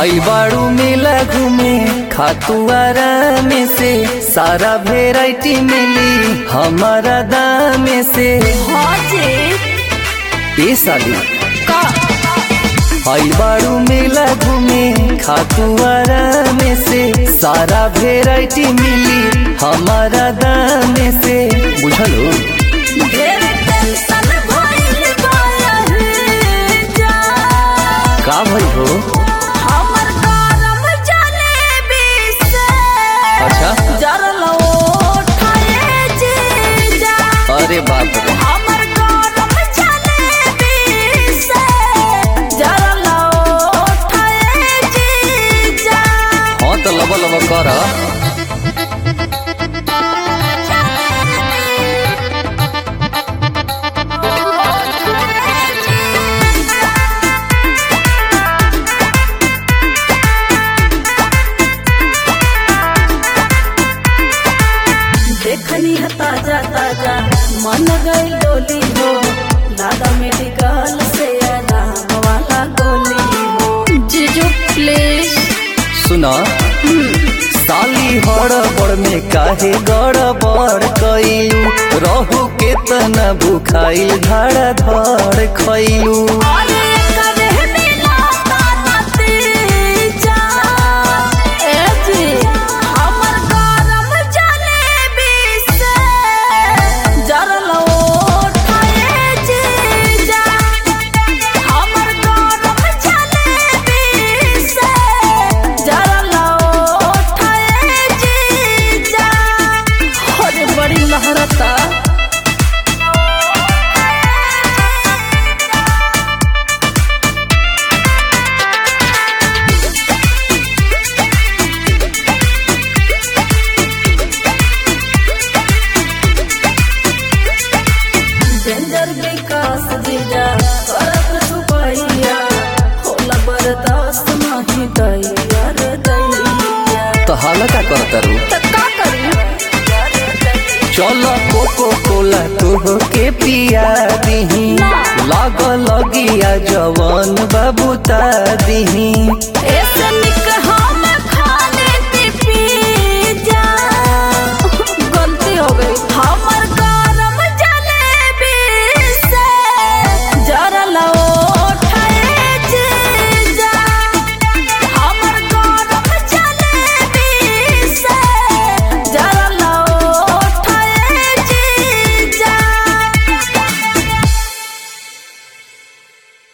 आई बाड़ू मेला घूमे खातू आराम से सारा वेराइटी मिली हमारा दाम से हाँ जी ए साली का आई बाड़ू मेला घूमे खातू आराम से सारा वेराइटी मिली हमारा दाम से बुझलो ढेर टेंशन भइल बा यही जा का भई हो हमर गरम जलेबी से अच्छा जरल ओठाए जीजा अरे बाप रे हमर गरम जलेबी से जरल ओठाए जीजा हाँ तो लब लब कर देखनी है ताजा ताजा मन गई डोली हो लादा मेडिकल से आराम वाला गोली हो जीजू प्लीज सुना साली हड़बड़ में काहे गड़बड़ कइलू रहू के तना भूखाइल धाड़ा धड़ खइलू अरे करे मिला ताना तीजा ए जी हमर गरम जलेबी से जरल ओठाए जीजा हमर गरम जलेबी से जरल ओठाए जीजा अरे बड़ी लहरता डेंजर विकास जीजा करत छुपैया होला बर्दाश्त नहीं दैया रे दैया तो हाल का करता रू त का करी चल कोको कोला तोह के पिया दीही लाग लगिया जवन बाबूता दीही ऐसे निक